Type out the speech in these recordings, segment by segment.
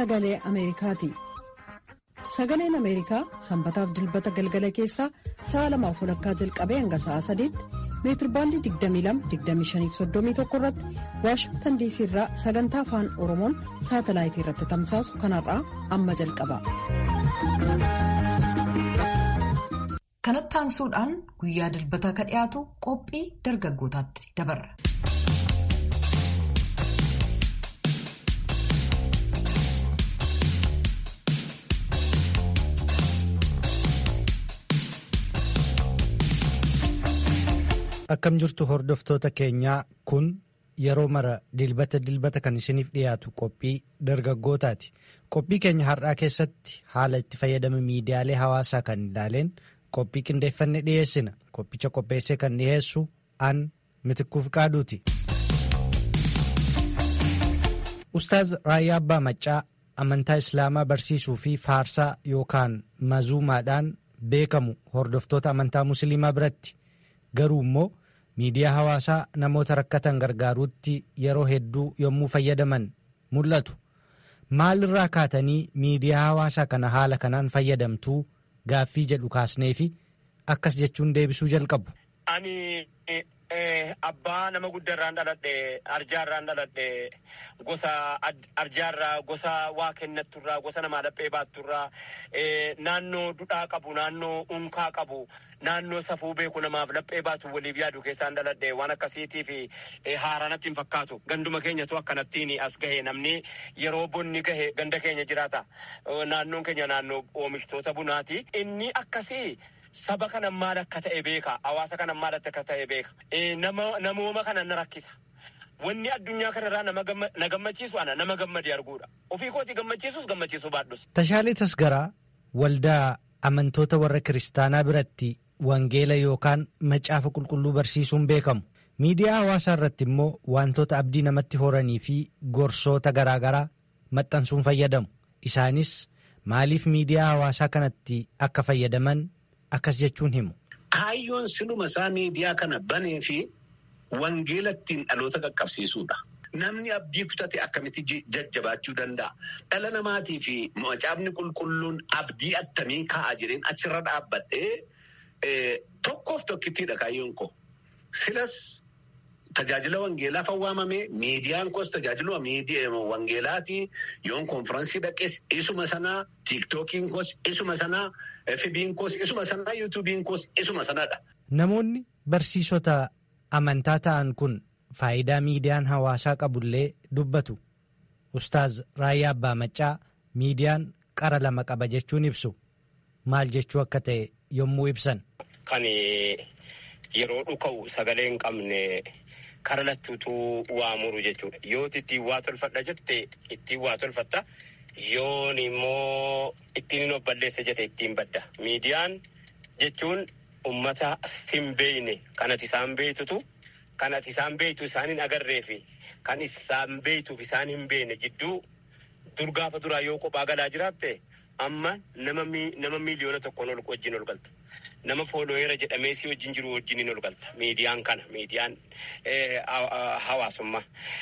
sagalee Ameerikaati. Sagaleen Ameerikaa sanbataaf dilbata galgala keessaa sa'a lamaaf walakkaa jalqabee hanga sa'a sadiitti meetirbaandii 22-25-31 irratti waashingtan diisii irraa sagantaa afaan oromoon saatalaayitii irratti tamsaasu kanarraa amma jalqaba. kanatti aansuudhaan guyyaa dilbataa ka dhiyaatu qophii dargaggootaatti dabarra. Akkam jirtu hordoftoota keenyaa kun yeroo mara dilbata dilbata kan isiniif dhiyaatu qophii dargaggootaati. Qophii keenya har'aa keessatti haala itti fayyadama miidiyaalee hawaasaa kan ilaaleen qophii qindeeffanne dhiyeessina. Qophicha qopheessee kan dhiyeessu an mitikkuuf qaaduuti. Ustaaz Raayyaa Abbaa Maccaa amantaa Islaamaa barsiisuu fi faarsaa yookaan mazuumaadhaan beekamu hordoftoota amantaa Musliimaa biratti. Garuu immoo miidiyaa hawaasaa namoota rakkatan gargaaruutti yeroo hedduu yommuu fayyadaman mul'atu. Maalirraa kaatanii miidiyaa hawaasaa kana haala kanaan fayyadamtuu gaaffii jedhu kaasnee fi akkas jechuun deebisuu jalqabu. Ani abbaa nama guddaarraan dhaladhe arjaarraan dhaladhe gosa arjaarraa gosa waa kennatturraa gosa namaa dhaphee baatturraa naannoo dudhaa qabu naannoo unkaa qabu naannoo safuu beeku namaaf dhaphee baatu waliif yaadu keessaan dhaladhe waan akkasiitii fi haaranatti hin fakkaatu ganduma keenyatu akkanattiin as gahe namni yeroo bonni gahe ganda keenya jiraata naannoon keenya naannoo oomishtoota bunaati inni akkasii. Saba kana maal akka ta'e beeka. Hawaasa kana maal akka ta'e beeka. Namooma kana na rakkisa. Wanni addunyaa kanarraa na gammachiisu ana nama gammade arguudha. Ofii kooti gammachiisus gammachiisuu baadhus. Tashaalee Tasgaraa waldaa amantoota warra kiristaanaa biratti wangeela yookaan macaafa qulqulluu barsiisuun beekamu. Miidiyaa hawaasaa irratti immoo wantoota abdii namatti horanii fi gorsoota garaagaraa maxxansuun fayyadamu. Isaanis maaliif miidiyaa hawaasaa kanatti akka fayyadaman akkas jechuun himu. Kaayyoon siluma isaa miidiyaa kana banee fi wangeela ittiin dhaloota qaqqabsiisuudha. Namni abdii kutate akkamitti jajjabaachuu danda'a? Dhala namaatii fi macaafni qulqulluun abdii attamii kaa'a jireen achirra dhaabbadhee tokkoof tokkittiidha kaayyoon koo. Silas tajaajila wangeelaaf waamame miidiyaan koos tajaajila wangeelaati yoon konfiraansii dhaqes isuma sanaa tiiktookiin koos isuma sanaa FB'n koos isuma sanaa yuutuubiin koos isuma sanaadha. Namoonni barsiisota amantaa ta'an kun faayidaa miidiyaan hawaasaa qabullee dubbatu. Ustaaz Raayyaa Abbaa Maccaa miidiyaan qara lama qaba jechuun ibsu. Maal jechuu akka ta'e yommuu ibsan. Kan yeroo dhuka'u sagalee hin qabne. Kara lattuutu waa muru jechuudha. Yoo ittiin waa tolfadha jette ittiin waa tolfatta. Yoon immoo ittiin hin balleessa jette ittiin badda. Miidiyaan jechuun uummata hin beekne kan ati isaan beektutu kan ati isaan beektu isaan hin agarree fi kan isaan beektuuf isaan hin beekne jidduu dur gaafa duraa yoo kophaa galaa jiraatte amma nama miiliyoona tokkoon ol wajjin ol galta. Nama foolooyeera jedhamee si wajjin jiru wajjin ol galta. Miidiyaan kana miidiyaan hawaasummaa.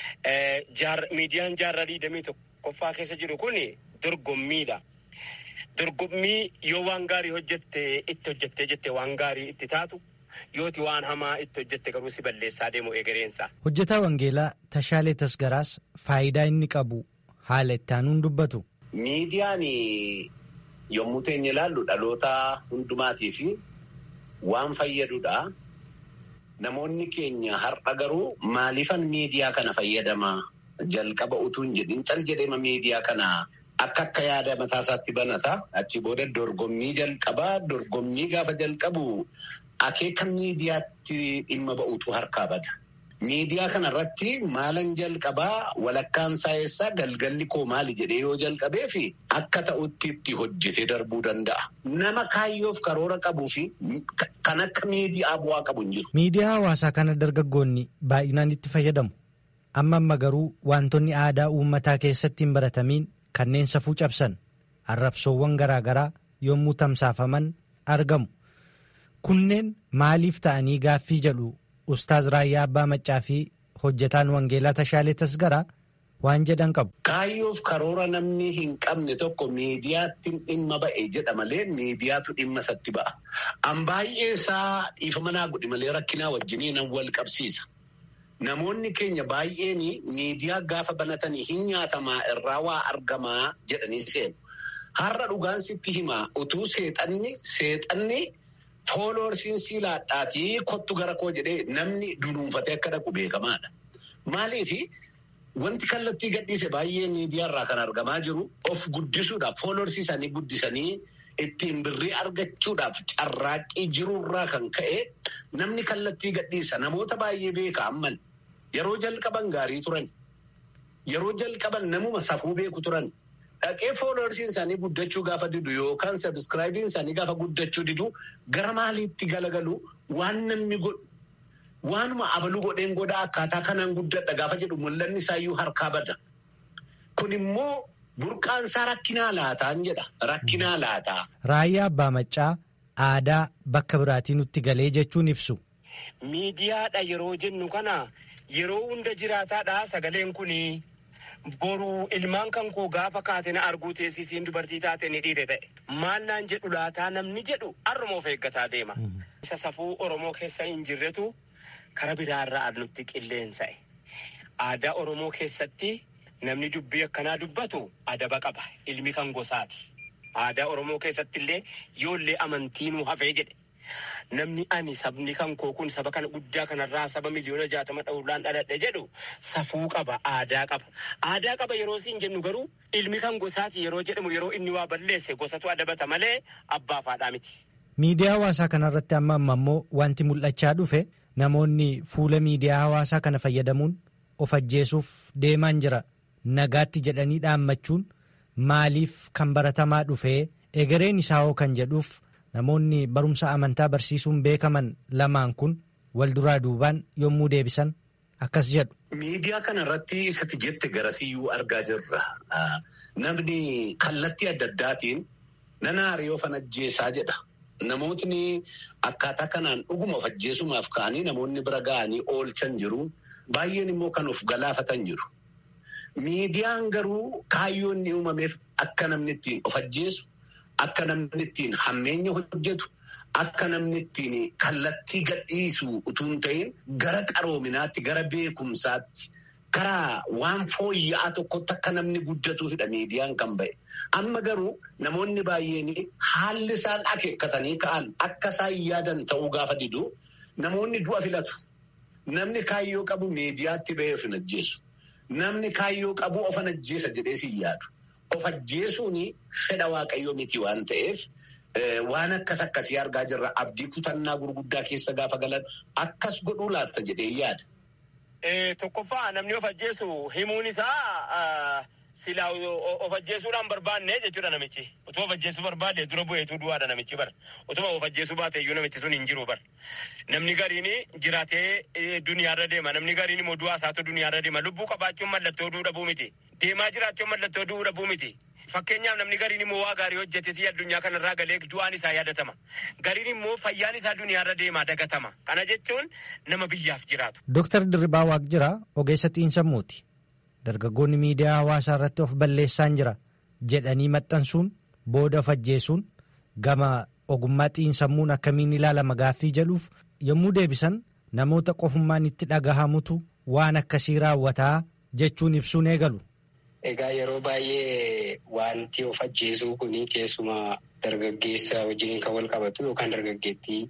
Miidiyaan jaarraa digdamii tokkoffaa keessa jiru kun dorgommiidha. Dorgommii yoo waan gaarii hojjette itti hojjettee jette waan gaarii itti taatu yooti waan hamaa itti hojjette garuu si balleessaa deemu egereensaa. Hojjetaa Wangeelaa Tashaalee Tasgaraas faayidaa inni qabu haala itti aanuun dubbatu. Miidiyaan yommuu teenya ilaallu dhaloota hundumaatii fi waan fayyadudha. Namoonni keenya har'a garuu maaliifan miidiyaa kana fayyadama jalqaba utuu hin jedhin cal jedhema miidiyaa kana akka akka yaada mataasaatti banata. Achi booda dorgommii jalqabaa dorgommii gaafa jalqabu akeeka miidiyaatti dhimma ba'utu harkaa bada. Miidiyaa kanarratti maalan jalqabaa walakkaan saayisaa galgalli koo maali jedhee yoo jalqabee fi akka ta'utti itti hojjetee darbuu danda'a. Nama kaayyoof karoora qabuu fi kan akka miidiyaa bu'aa qabu hin jiru. Miidiyaa hawaasaa kana dargaggoonni baay'inaan itti fayyadamu. Amma amma garuu wantoonni aadaa uummataa keessatti hin baratamiin kanneen safuu cabsan arrabsoowwan garaagaraa yommuu tamsaafaman argamu. Kunneen maaliif ta'anii gaaffii jedhu Ustaaz Raayyaa Abbaa Maccaa fi hojjetaan Wangeelaa Tashaalee Tasgaraa waan jedhan qabu. Kaayyoof karoora namni hin qabne tokko miidiyaatti dhimma ba'e jedha malee miidiyaatu dhimma isatti ba'a. An baay'ee isaa dhiifama naa godhi malee rakkinaa wajjinii nan wal qabsiisa. Namoonni keenya baay'een miidiyaa gaafa banatanii hin nyaatamaa irraa waa argamaa jedhanii seenu. Har'a dhugaan sitti himaa utuu seexanni seexanni fooloorsiin siilaadhaatii kottu gara koo jedhee namni dunuunfatee akka dhaqu beekamaadha. Maaliif wanti kallattii gadhiise baay'ee miidiyaarraa kan argamaa jiru of guddisuudhaaf fooloorsii isaanii guddisanii ittiin birrii argachuudhaaf carraaqqii jirurraa kan ka'e namni kallattii gadhiisa namoota baay'ee beeka amman yeroo jalqaban gaarii turan yeroo jalqaban namuma safuu beeku turan. Dhaqee fooloorsiin isaanii guddachuu gaafa didu yookaan sabiskiraayibiin isaanii gaafa guddachuu didu gara maaliitti galagalu waan namni godhu waanuma abaluu godheen godhaa akkaataa kanaan guddadha gaafa jedhu mul'anni isaayyuu harkaa bada. Kun immoo burqaan isaa rakkinaa laataan jedha. Rakkinaa laataa. Raayyaa Abbaa Maccaa aadaa bakka biraatii nutti galee jechuun ibsu. Miidiyaadha yeroo jennu kana yeroo hunda jiraataadha sagaleen kunii. Boruu ilmaan kan koo gaafa kaate na arguu teessisiin dubartii taate ni dhiire ta'e. Maal naan jedhu laataa namni jedhu har'uma of eeggataa deema. Isa safuu Oromoo keessa hin jirretu kara biraarraa nutti qilleensa'e. Aadaa Oromoo keessatti namni dubbii akkanaa dubbatu adaba qaba. Ilmi kan gosaati. Aadaa Oromoo keessatti illee yoollee amantiinuu hafee jedhe. Namni ani sabni kan koo kun saba kana guddaa kanarraa saba miliyoona jaatama dhawulaan dhaladhe jedhu safuu qaba aadaa qaba. Aadaa qaba yeroo siin jennu garuu ilmi kan gosaati yeroo jedhamu yeroo inni waa balleesse gosatu adabata malee abbaa faadhaa miti. Miidiyaa hawaasaa kanarratti amma amma immoo wanti mul'achaa dhufe namoonni fuula miidiyaa hawaasaa kana fayyadamuun of ajjeesuuf deemaan jira. Nagaatti jedhanii dhaammachuun maaliif kan baratamaa dhufee egereen isaa hoo kan jedhuuf. Namoonni barumsa amantaa barsiisuun beekaman lamaan kun wal duraa duubaan yommuu deebisan akkas jedhu. Miidiyaa kana irratti isatti jette garasiyyuu argaa jirra. Namni kallattii adda addaatiin nana hariyoo fan ajjeesaa jedha. Namootni akkaataa kanaan dhuguma of ajjeesumaaf ka'anii namoonni bira ga'anii oolchan jiru. Baay'een immoo kan of galaafatan jiru. Miidiyaan garuu kaayyoon inni uumameef akka namni ittiin of ajjeesu. Akka namni ittiin hammeenya hojjetu akka namni ittiin kallattii gadhiisu utuu hin ta'in gara qaroominaatti gara beekumsaatti karaa waan fooyya'aa tokkotti akka namni guddatuufidha miidiyaan kan ba'e. Amma garuu namoonni baay'een haalli isaan akeekkatanii ka'an akka isaan yaadan ta'uu gaafa didu namoonni du'a filatu. Namni kaayyoo qabu miidiyaatti ba'ee of hin ajjeesu. Namni kaayyoo qabu of hin ajjeesa jedhee si yaadu. Of ajjeesuun fedha waaqayyoo miti waan ta'eef waan akkas akkasii argaa jirra. Abdii kutannaa gurguddaa keessa gaafa galan akkas godhuu laatta jedhee yaada. Tokkoffaa namni of ajjeesu himuun isaa silaa of ajjeesuudhaan barbaanne jechuudha namichi. Otoo of ajjeesuu barbaade dura bu'eetu du'aadha namichi bara. Otuma of ajjeesuu baate iyyuu namichi sun hin jiru bara. Namni gariin jiraatee duniyaarra deema. Namni gariin immoo du'aa isaatu duniyaarra deema. Lubbuu qabaachuun mallattoo du'uu dhabuu miti. Deemaa jiraachuun mallattoo du'uu dhabuu miti. Fakkeenyaaf namni gariin immoo waa gaarii hojjetee addunyaa kanarraa galee du'aan isaa yaadatama. Gariin immoo fayyaan isaa duniyaarra deemaa dagatama. Kana jechuun nama biyyaaf jiraatu. Dooktar Dirribaa Waaqjiraa ogeessa xiinsammuuti. Dargaggoonni miidiyaa hawaasaa irratti of balleessaan jira jedhanii maxxansuun booda of ajjeesuun gama ogummaa xiinsammuun akkamiin ilaalama gaaffii jedhuuf yommuu deebisan namoota qofummaan itti dhagahamutu waan akkasii raawwataa jechuun ibsuun eegalu. Egaa yeroo baay'ee wanti of ajjeesuu kun keessumaa dargaggeessa wajjin kan wal qabatu yookaan dargaggeettii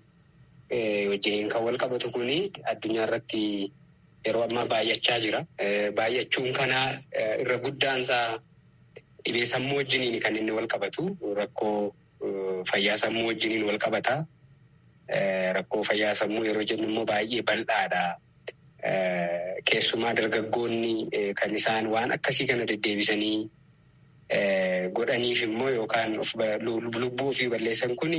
wajjin kan wal qabatu kun addunyaa irratti yeroo ammaa baay'achaa jira. Baay'achuun kana irra guddaansaa dhibee sammuu wajjiniin kan inni wal qabatu rakkoo fayyaa sammuu wajjiniin wal qabata. Rakkoo fayyaa sammuu yeroo jennu immoo baay'ee bal'aadha. Keessumaa dargaggoonni kan isaan waan akkasii kana deddeebisanii godhaniif immoo yookaan lubbuu ofii balleessan kun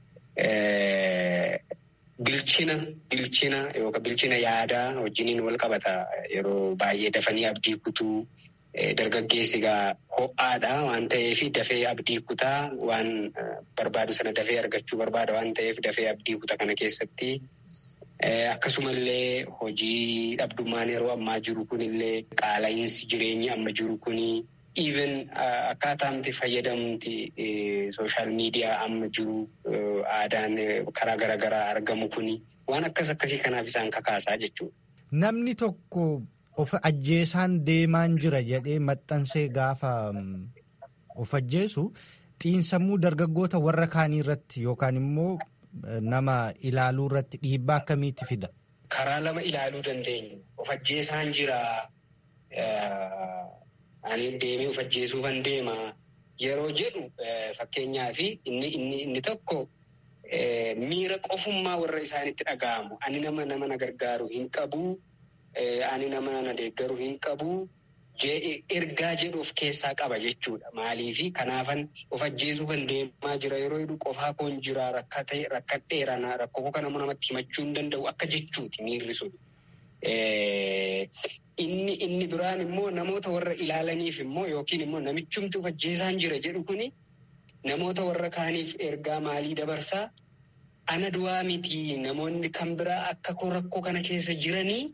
bilchina bilchina yookaan bilchina yaadaa wajjiniin wal qabata. Yeroo baay'ee dafanii abdii kutuu dargaggeessi egaa ho'aadha waan ta'eef dafee abdii kutaa waan barbaadu sana dafee argachuu barbaada waan ta'eef dafee abdii kutaa kana keessatti Akkasumallee hojii dhabdummaan yeroo ammaa jiru kunillee qaala'iinsi jireenya amma jiru kuni even akkaataamti fayyadamti sooshaal miidiyaa amma jiru aadaan karaa garaagaraa argamu kuni waan akkas akkasii kanaaf isaan kakaasaa jechuudha. Namni tokko of ajjeesaan deemaan jira jedhee maxxansee gaafa of ajjeesu xiinsammuu dargaggoota warra kaanii irratti yookaan immoo nama ilaaluu irratti dhiibbaa akkamiitti fida? Karaa lama ilaaluu dandeenya. Of ajjeesaan jira. Ani deemee of ajjeesuufan deema. Yeroo jedhu fakkeenyaaf inni inni tokko miira qofummaa warra isaanitti dhaga'amu. Ani nama nama na gargaaru hin qabu. Ani nama na deeggaru hin qabu. Ergaa jedhu of keessaa qaba jechuudha. Maaliifi kanaafan of ajjeesuufan deemaa jira yeroo jedhu qofaa koon jira rakkadheera rakkoo kana namatti himachuu hin danda'u akka jechuuti miirri sun. Inni inni biraan immoo namoota warra ilaalaniif immoo yookiin immoo namichumti of ajjeesaan jira jedhu kuni namoota warra kaaniif ergaa maalii dabarsaa ana du'aa miti namoonni kan biraa akka koo rakkoo kana keessa jiranii.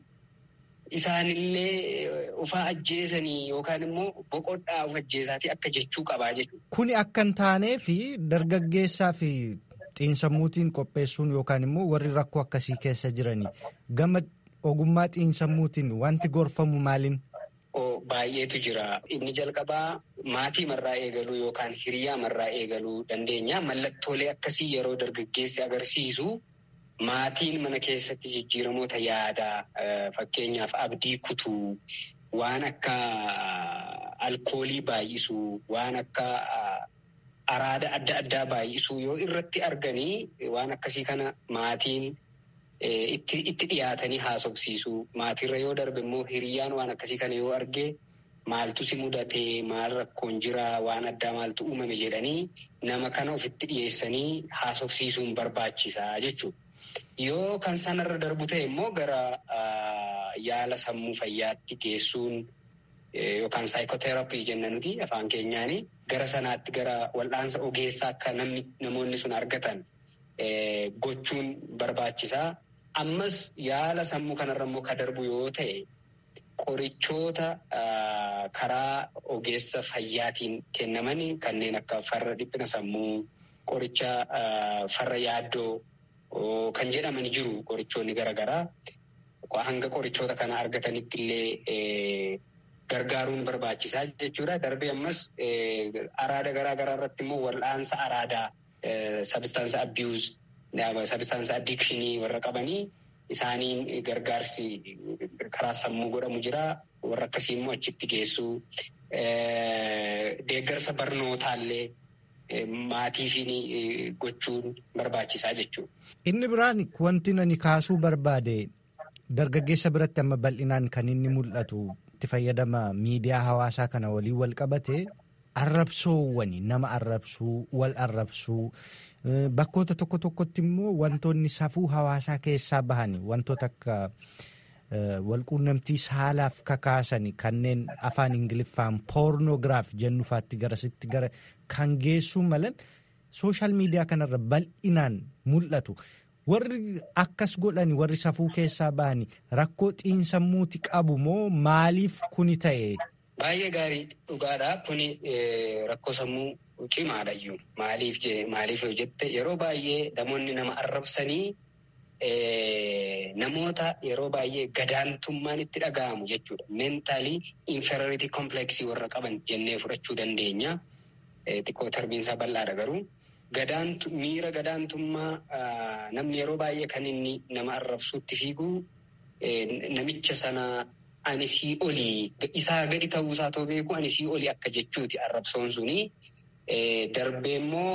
Isaanillee ufaa ajjeesanii yookaan immoo boqodhaa of ajjeesaatii akka jechuu qabaa jechuudha. Kuni akka hin taanee fi dargaggeessaa fi xiinsammuutiin qopheessuun yookaan immoo warri rakkoo akkasii keessa jiranii gama ogummaa xiinsammuutiin wanti gorfamu maaliin? Baay'eetu jira. Inni jalqabaa maatii marraa eegaluu yookaan hiriyaa marraa eegaluu dandeenya. Mallattoolee akkasii yeroo dargaggeessi agarsiisu. Maatiin mana keessatti jijjiiramoota yaadaa fakkeenyaaf abdii kutuu waan akka alkoolii baay'isuu waan akka araada adda addaa baay'isuu yoo irratti arganii waan akkasii kana maatiin itti dhiyaatanii haasofsiisuu maatiirra yoo darbe immoo hiriyaan waan akkasii kana yoo arge maaltu si mudatee maal rakkoon jiraa waan addaa maaltu uumame jedhanii nama kana ofitti dhiyeessanii haasofsiisuun barbaachisaa jechuudha. Yoo kan sanarra darbu ta'e immoo gara yaala sammuu fayyaatti geessuun yookaan saayikooteraappii jenna nuti afaan keenyaani gara sanaatti gara wal'aansa ogeessaa akka namni namoonni sun argatan gochuun barbaachisaa. Ammas yaala sammuu kanarra immoo ka darbu yoo ta'e qorichoota karaa ogeessa fayyaatiin kennaman kanneen akka farra dhiphina sammuu qoricha farra yaaddoo. Kan jedhaman jiru qorichoonni garaagaraa hanga qorichoota kana argatanitti illee gargaaruun barbaachisaa jechuudha. Darbee ammas araada garaagaraa irratti immoo wal'aansa araadaa sabistaansa abiyuuz sabistaansa addikshinii warra qabanii isaaniin gargaarsi karaa sammuu godhamu jira. Warra akkasii immoo achitti geessuu deeggarsa barnootaallee. Maatiifiin gochuun barbaachisaa jechuudha. Inni biraan wanti ani kaasuu barbaade dargaggeessa biratti amma bal'inaan kan inni mul'atu itti fayyadama miidiyaa hawaasaa kana waliin wal qabate arrabsoowwani nama arrabsuu wal arrabsuu bakkoota tokko tokkotti immoo wantoonni safuu hawaasaa keessaa bahani wantoota akka. walquunnamtii saalaaf kakaasani kanneen afaan ingiliffaan poornoogiraaf jennufaatti garasitti gara kan geessuu malan sooshaal miidiyaa kanarra bal'inaan mul'atu. Warri akkas godhani warri safuu keessaa bahani rakkoo xiinsammuuti qabu moo maaliif kuni ta'e? Baay'ee gaarii dhugaadha. Kuni rakkoo sammuu cimaadhayyuu. Maaliif maaliif yoo jette yeroo baay'ee namoonni nama arrabsanii. Namoota yeroo baay'ee gadaantummaan itti dhaga'amu jechuudha. Meentaalii inferiority kompleksii warra qaban jennee fudhachuu dandeenya. Xiqqoo tarbiinsaa bal'aadha garuu. Miira gadaantummaa namni yeroo baay'ee kan inni nama arrabsuutti fiigu namicha sana ani sii olii isaa gadi ta'uusaa too beeku ani sii olii akka jechuuti arrabsoon suni. Darbee immoo.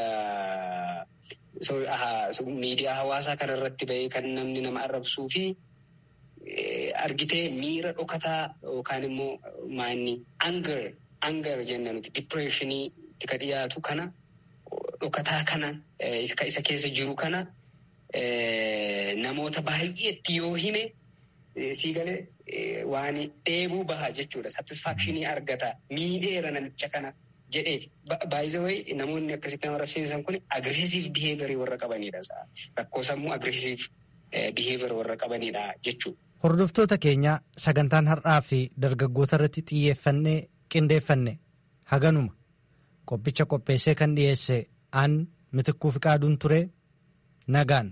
Miidiyaa hawaasaa kana irratti bahee kan namni nama arrabsuu fi argitee miira dhokataa yookaan immoo maanni anger anger jenna nuti dipireeshinii ka dhiyaatu kana dhokataa kana isa keessa jiru kana namoota baay'eetti yoo hime sii galee waan dheebuu baha jechuudha. Satisfaakshinii argata miidheera namicha kana. jedheeti. Baay'ee namoonni akkasitti nama arrabsiisan kun agreesiif biheevirii warra qabanidha. Rakkoo sammuu agreesiif biheever warra qabanidha jechuudha. Hordoftoota keenyaa sagantaan har'aa fi dargaggoota irratti xiyyeeffannee qindeeffanne haganuma qophicha qopheessee kan dhiyeesse aan mitikkuu fi qaaduun ture nagaan.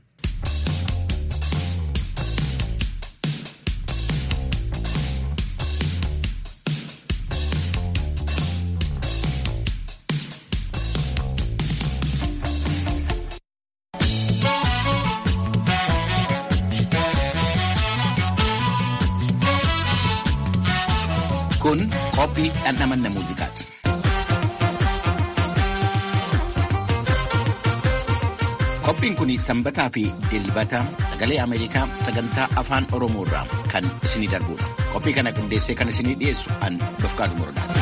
Kun qophii dhandhamanna muuziqaati. Qophiin kun sanbataa fi dilbata sagalee Ameerikaa sagantaa afaan Oromoo irraa kan isinii darbudha. Qophii kana qindeessee kan isinii dhiyeessu an Dofqaadu Murdaati.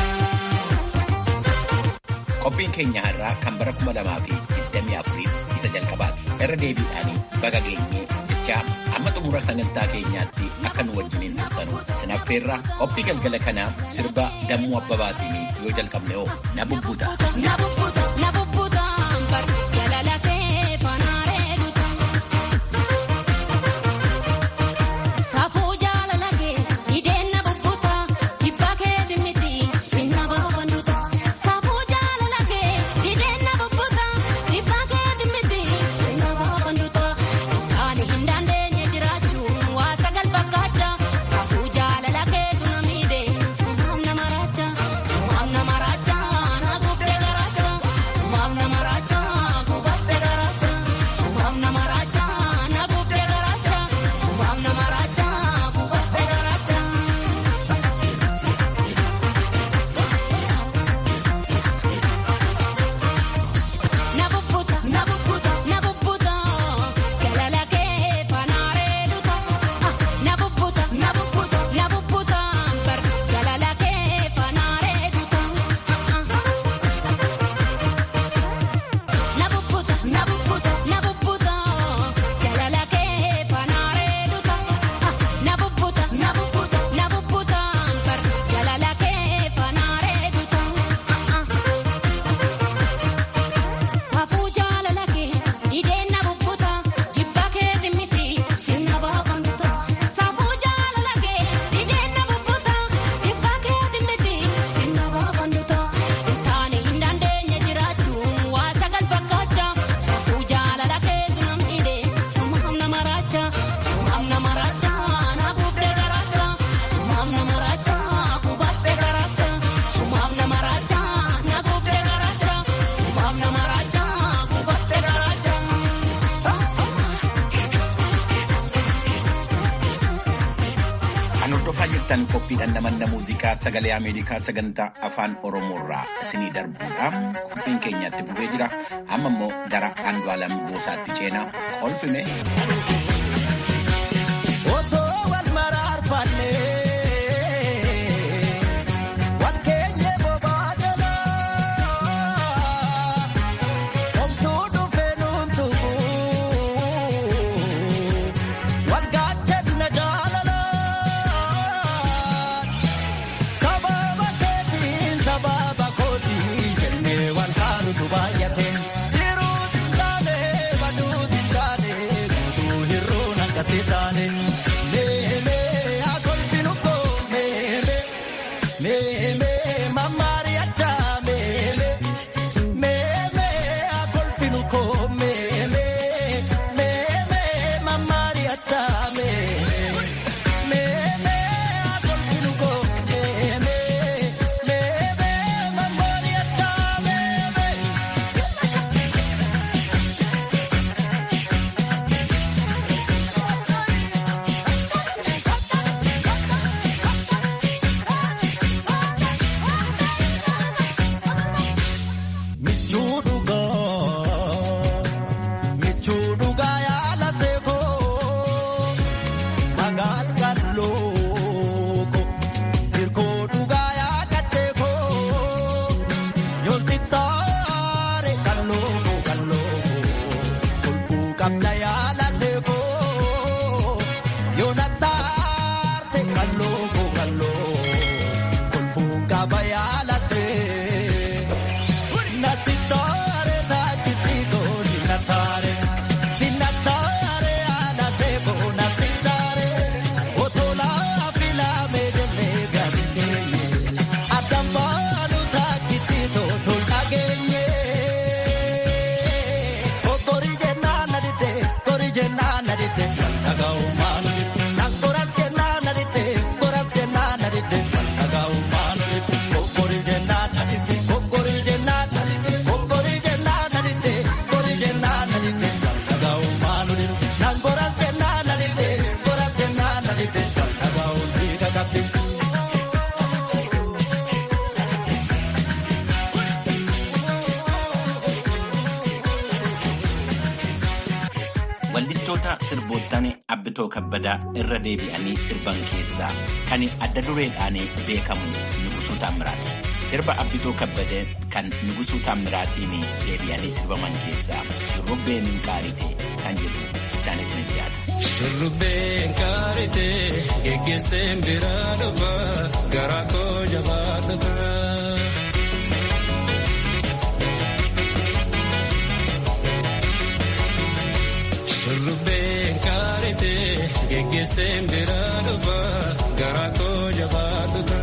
Qophiin keenya har'aa kan bara kuma lamaa fi digdamii afurii isa jalqabaati. Irra deebiidhaanii baga geenyee jechaa amma xumura sagantaa keenyaatti akka nu wajjiniin turtanuu sinaffeerraa qophii galgala kanaa sirba dammuu abbabaatiin yoo jalqabne hoo na bubbuta. hordofaa jirtan qophii dhandhamanna muuziqaa sagalee Ameerikaa sagantaa afaan Oromoorraa isinii darbuudha. Qophiin keenyatti fufee jira. Amma immoo gara Andu'aalam Goosaatti ceenaa kolfine. Osoo wal maraarfannee wakkeenye bobaa jalaa homtuu dhufee nuun tuquu wal gaachanna jaalalaa sababa keetiin sababa kootiin jennee wal kaanutu baay'ate. Hiruu taane baduu taane guutuu hiruu naqate taane. Meemee akolfinu koo meemee meemee mamaari achaa meemee meemee akolfinu koo meemee meemee mamaari achaa meemee meemee akolfinu koo meemee meemee mamaari achaa meemee. Michuu dhugaa michuu dhugaa yaala seekoo dhagaan kallooko hirkoo dhugaa yaakateekoo yoonsi taare kallooko kallooko kolfuu qabna yaala seekoo yoona taarte kallooko kallooko kolfuu qaba yaala seekoo. Nasitore takisito sinatare sinatare anaseko Weellistoota sirboottan Abbitoo Kabbadaa irra deebi'anii sirban keessaa kan adda dureedhaan beekamu Nugusuu Taammiraati. Sirba Abbitoo Kabbadee kan Nugusuu Taammiraatiin deebi'anii sirbaman keessaa Shurrubbeen Qaarite kan jedhu itti isin dhiyaata. Shurrubbeen Qaarite geggeesseen biraa dhufa garaa koo jabaa dhufa. Shurrubbeen Qaarite geggeesseen biraa dhufa garaa koo jabaa dhufa.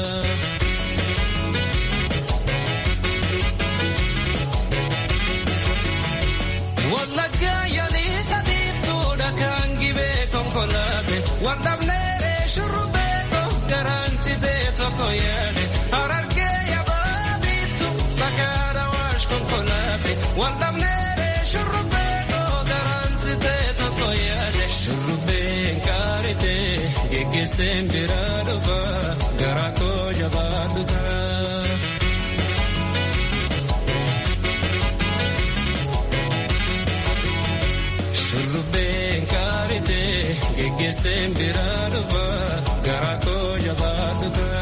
Wallaggaa yaalii tabiiftuudha kan gibee konkolaate waldhabneeree shurrubbee koo garaan citee tokko yaade harargee yabaa biiftu bakkaadha waash konkolaate waldhabneeree shurrubbee koo garaan citee tokko yaade shurrubbeen qaarite geggeesseen biraa dhufa garaa koo jabaa dhufa. Shurrubbeen qaarite geggeesseen biraa dhufa garaa koo jabaa dhufa.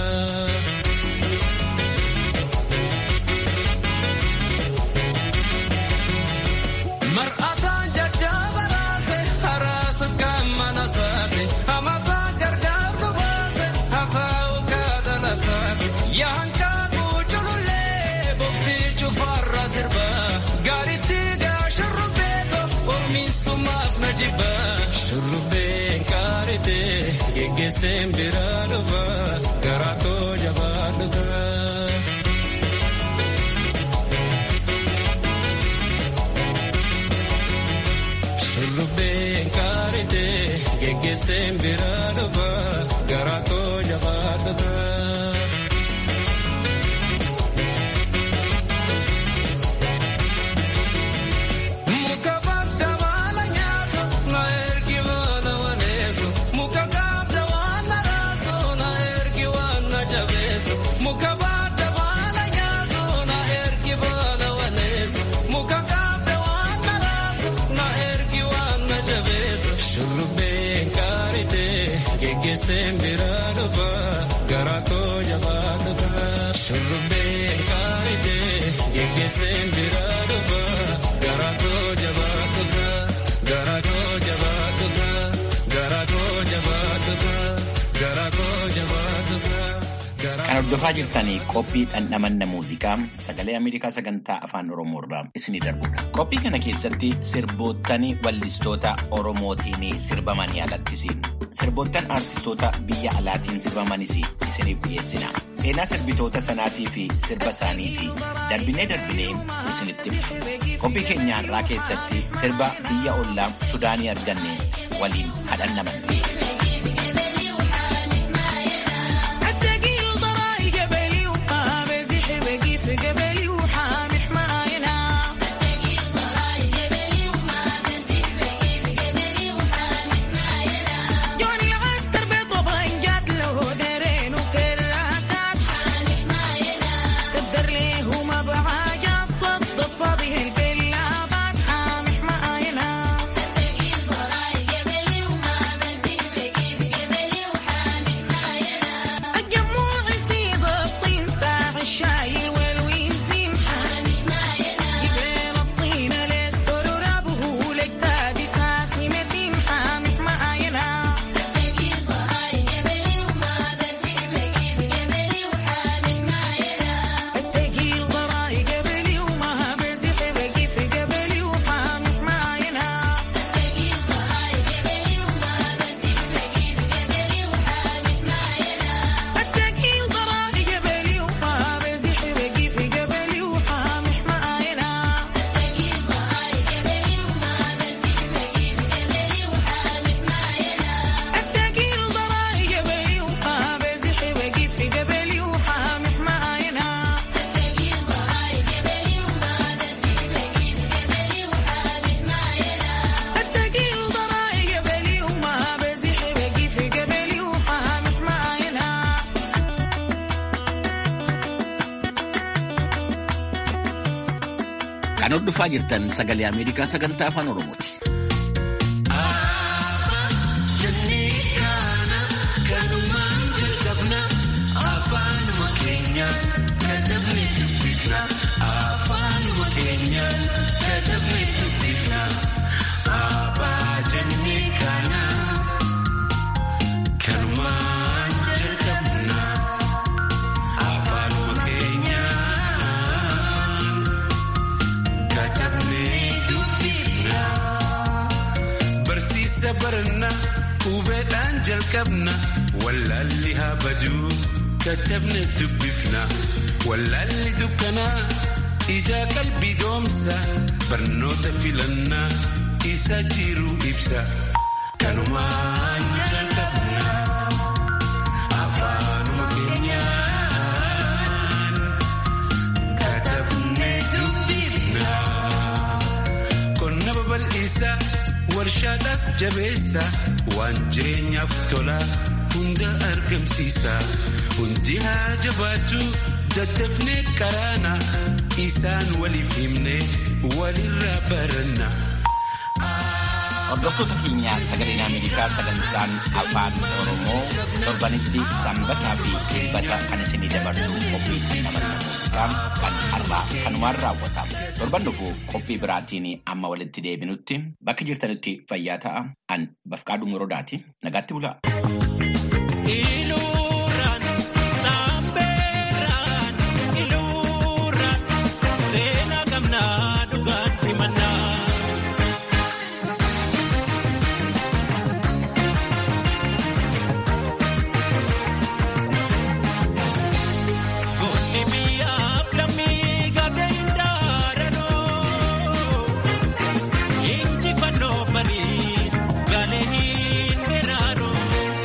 Mar'ataan jajjaba raase haraasa kan mana saate hamataa gargaartu baase hataa'u kaadala saate yaankaa guujulullee boftii cufarra sirba gaaritti gaa shurrubbeeto ormiisumaaf na jibba shurrubbeen qaarite geggeesseen biraa dhufa garaa koo jabaa dhufa. Shurrubbeen qaarite geggeesseen biraa dhufa garaa koo jabaa dhufa. Muka badda baala nyaatu na ergi baala waleessu muka gaabda waan na raasu na ergi waan na jabeessu muka badda baala nyaatu na ergi baala waleessu muka gaabda waan na raasu na ergi waan na jabeessu shurrubbeen qaarite geggeesseen biraa dhufa garaa koo jabaa dhufa shurrubbeen qaarite geggeesseen biraa dhufa garaa koo jabaa dhufa garaa koo jabaa dhufa garaa koo jabaa dhufa garaa koo jabaa dhufa. Kan hordofaa jirtanii qophii dhandhamanna muuziqaa sagalee Ameerikaa sagantaa afaan Oromoo irraa isinii darbudha. Qophii kana keessatti sirboottan wallistoota Oromootiin sirbamanii alattisiin sirboottan aartistoota biyya alaatiin sirbamanis isiniif dhiyeessina. Seenaa sirbitoota sanaatii fi sirba isaaniis darbinee darbinee isinitti himna. Qophii keenya har'aa keessatti sirba biyya ollaa Sudaanii arganne waliin hadhannamanna. Kan hordofaa jirtan sagalee Ameerikaa sagantaa afaan Oromooti. isa baranna hubeedhaan jalqabna wallaalli haa baduu dadhabne dubbifna wallaalli dukkanaa ijaa qalbii doomsa barnoota filannaa isa jiru ibsa kanumaan jalqabna afaanuma keenyaan katabne dubbifna qonna babal'isa warshaadhaas jabeessa waan jireenyaaf tola hunda argamsiisa hundi haa jabaatu daddafne karaana isaan waliif himne walirraa baranna. Hordoftoota keenya sagaleen Ameerikaa sagantaan afaan Oromoo torbanitti sanbataa fi dilbata kan isinii dabarsu qophii namarraa kan har'aa kanumaan raawwatamu. Torban dhufu qophii biraatiin amma walitti deebinutti bakka jirtanitti fayyaa ta'a. An Bafqaaduu Morodaati. Nagaatti bulaa. Iluuraan saambeeraan iluuraan seenaa qabnaa dhugaatti mannaa. Goonni biyyaaf lammii gaatee hin daaranoo injifannoo bariis galee hin beraanoo.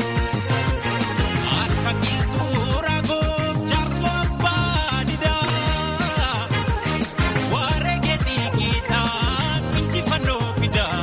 Akka qilxuura gochaarsa baadiyyaa waaree keetii kiitaa injifannoo fidaa.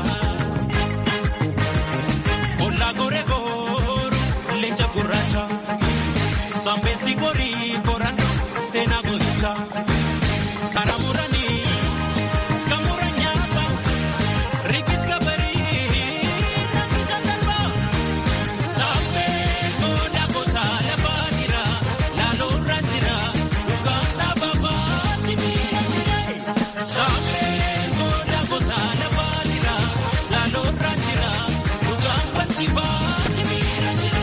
Ollaa goree gooru leenca gurraacha sambeetti gorii korandoo seenaa gooticha karaa muranii kan muran nyaata riqicha gabarii namni sandarbaa. Sammee gooda gosa lafaa jira laalurra jira dhugaan dhaabaa sibiira jira. Sammee gooda gosa lafaa jira laalurra jira dhugaan balchifaa sibiira jira.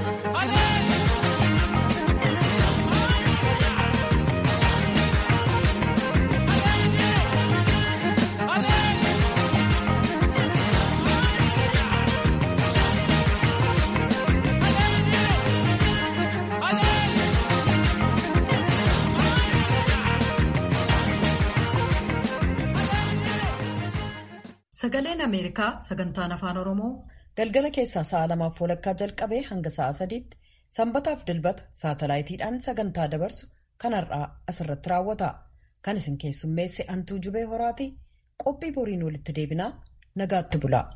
Sagaleen Ameerikaa sagantaan afaan Oromoo Galgala keessaa sa'a lamaaf walakkaa jalqabee hanga sa'a sadiitti sanbataaf dilbata saatalaayitiidhaan sagantaa dabarsu kan har'aa asirratti raawwata. Kan isin keessummeesse Antuu Jubee Horaati. Qophii boriin walitti deebinaa nagaatti bulaa.